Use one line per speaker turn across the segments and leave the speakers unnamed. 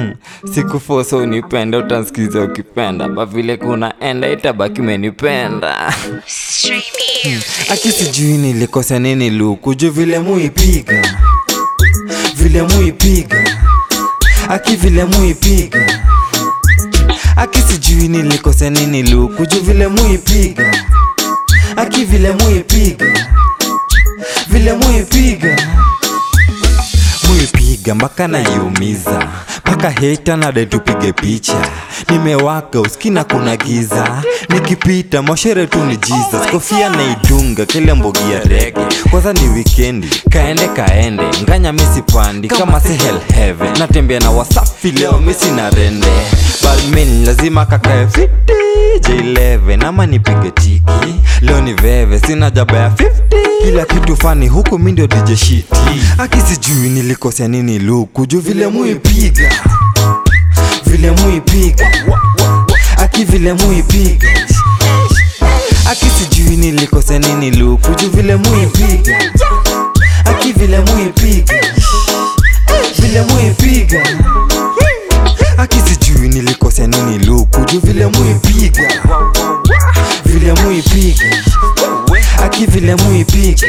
sikufosa unipenda utansikiza ukipenda ba vile kuna enda itabaki umenipenda aki sijui nilikosa nini luku juu vile muipiga vile muipiga aki vile muipiga aki sijui nilikosa nini luku juu vile muipiga aki vile muipiga vile muipiga muipiga mpaka naiumiza mpaka heta nade tupige picha nimewaka uskina kuna giza nikipita moshere tu ni jesus kofia naidunga kile mbogi ya rege kwanza ni wikendi kaende kaende nganya misipandi kama si hell heaven natembea na wasafi leo misi na rende balmin lazima kakae fiti j11 ama nipige tiki leo ni veve sina jaba ya 50 kila kitu fani huku mi ndio DJ shiti aki sijui nilikosea nini luku juu vile muipiga vile muipiga aki vile muipiga aki sijui nilikosea nini luku juu vile muipiga aki vile muipiga vile muipiga aki sijui nilikosea nini luku juu vile muipiga vile muipiga aki vile muipiga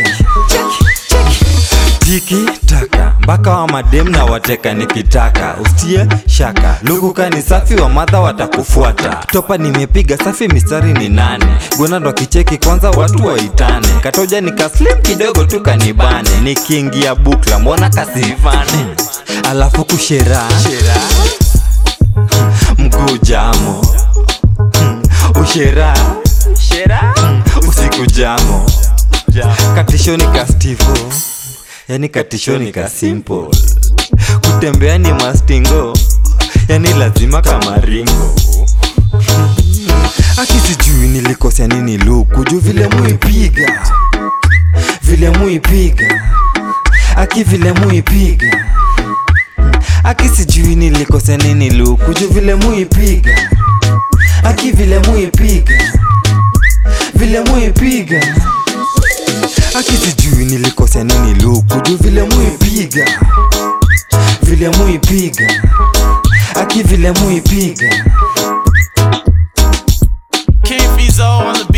tiki taka mpaka wa madem na wateka nikitaka ustie shaka lukuka ni safi wa madha watakufuata topa nimepiga safi mistari ni nane gona ndo kicheki kwanza watu waitane katoja nikaslim kidogo tu kanibane nikiingia bukla mbona kasivane alafu kushera mguu jamo ushera usiku jamo katishoni ka stivo yani katishoni ka simple kutembea ni mastingo yani lazima kama ringo aki sijui nilikosea nini luku juu vile muipiga vile muipiga aki vile muipiga aki sijui nilikosea nini luku juu vile muipiga aki vile muipiga vile muipiga aki sijui nilikosea nini luku juu vile muipiga vile muipiga aki vile muipiga
King Fizo on the